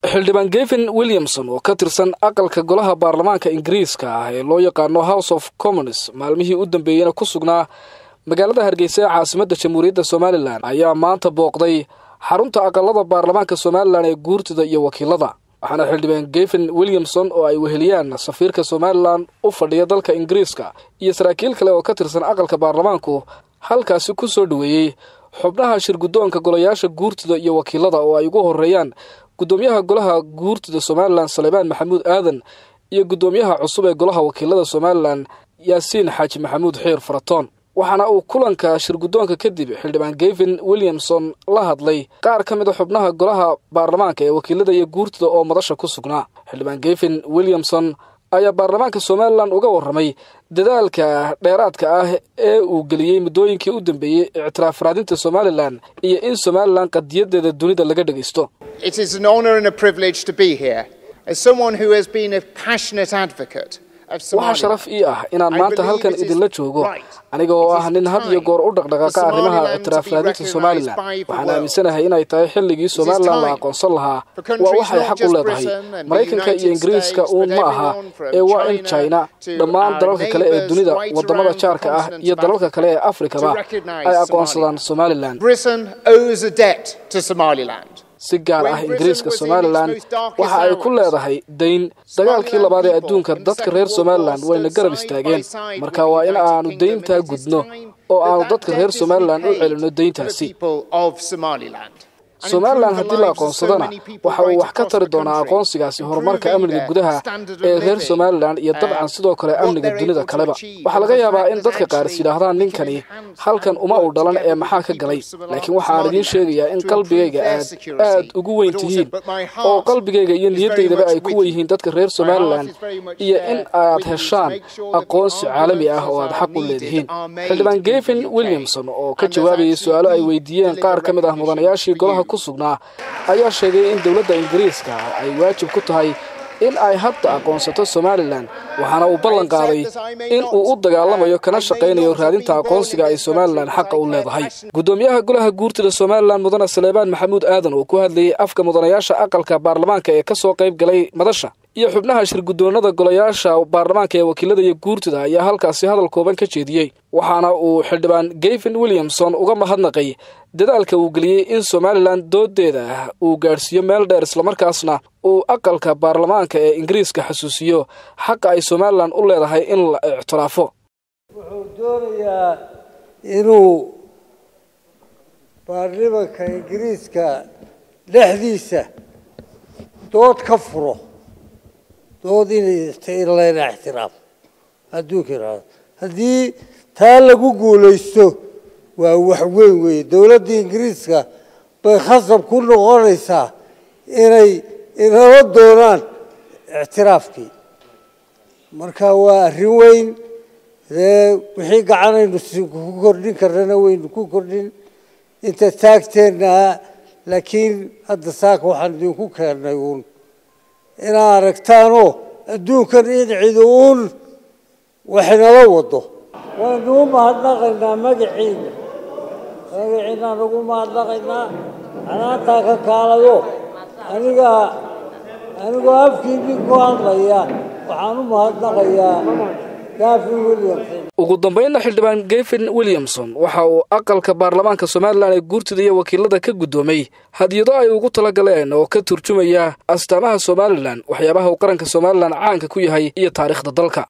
xildhibaan geven williamson oo ka tirsan aqalka golaha baarlamaanka ingiriiska ah ee loo yaqaano house of commons maalmihii u dambeeyeyna ku sugnaa magaalada hargeysa ee caasimadda jamhuuriyadda somalilan ayaa maanta booqday xarunta aqalada baarlamaanka somalilan ee guurtida iyo wakiilada waxaana xildhibaan geven williamson oo ay weheliyaan safiirka somalilan u fadhiya dalka ingiriiska iyo saraakiil kale oo ka tirsan aqalka baarlamaanku halkaasi ku soo dhoweeyey xubnaha shirguddoonka golayaasha guurtida iyo wakiilada oo ay ugu horeeyaan guddoomiyaha golaha guurtida somalilan salebaan maxamuud aadan iyo guddoomiyaha cusub ee golaha wakiilada somalilan yaasiin xaaji maxamuud xiir faratoon waxaana uu kulanka shirguddoonka kadib xildhibaan geven williamson la hadlay qaar ka mid a xubnaha golaha baarlamaanka ee wakiilada iyo guurtida oo madasha ku sugnaa xildhibaan geven williamson ayaa baarlamaanka somalilan uga warramay dadaalka dheeraadka ah ee uu geliyey muddooyinkii u dambeeyey ictiraaf raadinta somalilan iyo in somalilan qadiyadeeda dunida laga dhagaysto waxaa sharaf ii ah inaan maanta halkan idinla joogo aniga oo ah nin had iyo goor u dhaqdhaqaaqa arrimaha ictiraaf raadinta somalilan waxaan aaminsanahay inay tahay xilligii somalilan la aqoonsan lahaa waa waxay xaq u leedahay maraykanka iyo ingiriiska uun ma aha ee waa in china dhammaan dalalka kale ee dunida waddamada jaarka ah iyo dalalka kale ee afrikaba ay aqoonsadaan somalilan si gaar ah ingiriiska somalilan waxa ay ku leedahay dayn dagaalkii labaad ee adduunka dadka reer somalilan wayna garab istaageen marka waa in aanu dayntaa gudno oo aanu dadka reer somalilan u celinno dayntaasi somalilan haddii la aqoonsadana waxa uu wax ka tari doonaa aqoonsigaasi horumarka amniga gudaha ee reer somalilan iyo dabcan sidoo kale amniga dunida kaleba waxaa laga yaabaa in dadka qaar is yidhaahdaan ninkani halkan uma uu dhalan ee maxaa ka galay laakiin waxaan idiin sheegayaa in qalbigayga aad aad ugu weyn tihiin oo qalbigayga iyo niyadaydaba ay ku wenyihiin dadka reer somalilan iyo in aad heshaan aqoonsi caalami ah oo aad xaq u leedihiin xildhibaan geven williamson oo ka jawaabayay su-aalo ay weydiiyeen qaar ka mid ah mudanayaashii golaha sugnaa ayaa sheegay in dowladda ingiriiska ay waajib ku tahay in ay hadda aqoonsato somalilan waxaana uu ballan qaaday in uu u dagaalamayo kana shaqaynayo raadinta aqoonsiga ay somalilan xaqa u leedahay guddoomiyaha golaha guurtida somalilan mudane saleebaan maxamuud aadan oo ku hadlayay afka mudanayaasha aqalka baarlamaanka ee ka soo qayb galay madasha iyo xubnaha shirguddoonada golayaasha baarlamaanka ee wakiilada iyo guurtida ayaa halkaasi hadal kooban ka jeediyey waxaana uu xildhibaan geven williamson uga mahadnaqay dadaalka uu geliyey in somalilan doodeeda uu gaadhsiiyo meel dheer islamarkaasna uu aqalka baarlamaanka ee ingiriiska xasuusiyo xaqa ay somalilan u leedahay in la ictiraafo wuxuu doonayaa inuu baarlimanka ingiriiska dhexdiisa dood ka furo dood in layna ixtiraafo adduunka iraado haddii taa lagu guulaysto waa wax weyn weeye dowladda ingiriiska bay khasab ku noqonaysaa inay inala doonaan ictiraafkii marka waa arrin weyn dee wixii gacanaynu ku kordhin karnana waynu ku kordhin inta taagteennaha laakiin hadda saaka waxaan idinku keennay uun inaad aragtaanoo adduunkan in cidi uun waxinala wado waynu u mahadnaqaynaa magaciina magaciinaan ugu mahadnaqaynaa canaantaa ka kaalayo aniga anigoo afkiinii ku hadlaya waxaan u mahadnaqayaa gafin williamson ugu dambeynna xildhibaan geven williamson waxa uu aqalka baarlamaanka somalilan ee guurtida iyo wakiilada ka guddoomay hadiyado ay ugu tala galeen oo ka turjumaya astaamaha somalilan waxyaabaha uu qaranka somalilan caanka ku yahay iyo taariikhda dalka